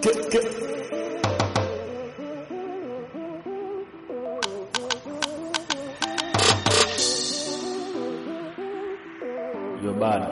You're bad.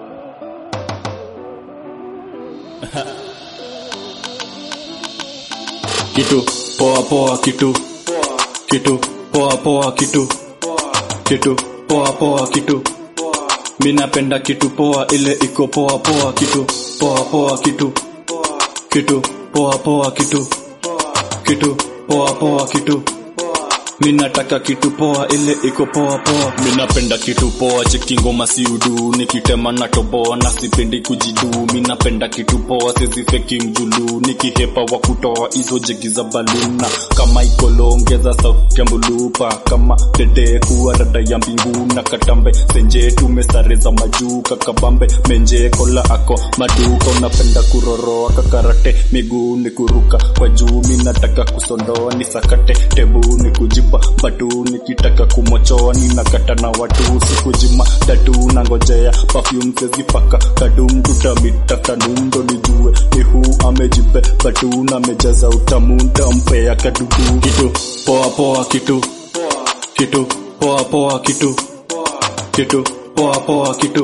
kitu poa poa kitu kitu poa poa kitu kitu poa poa kitu mi napenda kitu poa ile iko poa poa kitu poa poa kitu kitu poa poa kitu kitu poa poa kitu mi nataka kitu poa ile iko poa poa mi napenda kitu poa cheki ngoma si udu nikitema na toboa na sipendi kujidu mi napenda kitu poa sizifeki mjulu nikihepa wa kutoa hizo jegi za baluna kama ikolongeza sauti ya mbulupa kama dede kuwa rada ya mbingu na katambe senje tumesare za majuu kakabambe menje kola ako maduka unapenda kuroroa kakarate miguu ni kuruka kwa juu mi nataka kusondoa ni sakate tebu ni kujipa batu nikitaka kumochoa ninakata na watu sikujima datu na ngojea perfume sezipaka kadum tutamitaftanum ndo nijue ni huu amejipe batu na mejaza utamu ntampea kadudu kitu poa poa kitu kitu poa poa kitu kitu poa poa kitu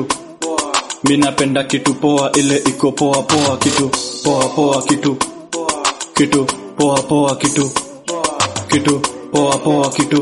mi napenda kitu poa ile iko poa poa kitu poa poa kitu kitu poa poa kitu kitu poa poa kitu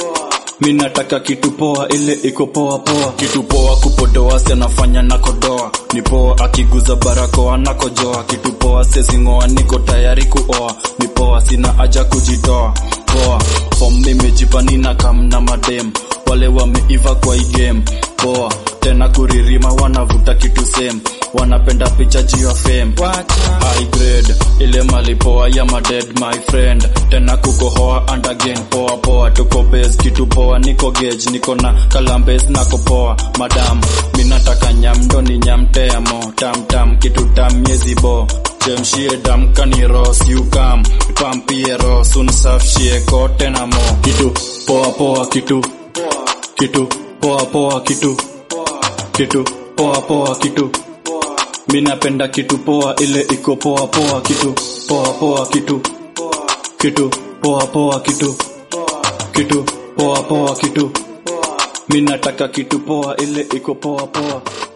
mi nataka kitu poa ile iko poa poa kitu poa kupodoa si anafanya na kodoa ni poa akiguza barakoa na kojoa kitu poa sezingoa niko tayari kuoa ni poa sina haja kujitoa poa fom nimejipa nina kam na madem wale wameiva kwa hii game poa tena kuririma wanavuta kitu same wanapenda picha juu ya fame high grade ile malipoa ya maded my friend tena kukohoa and again poa poa tuko base kitu poa niko gauge niko na kalambes nako poa madam minataka nyamdo ni nyamteamo tam tam kitu tam miezi bo chemshie dam kaniro siukam pampie ro sunsafshie kote na mo kitu poa poa kitu kitu poa poa kitu kitu poa poa kitu mi napenda kitu poa ile iko poa poa kitu poa poa kitu kitu poa poa kitu kitu poa poa kitu mi nataka kitu poa ile iko poa poa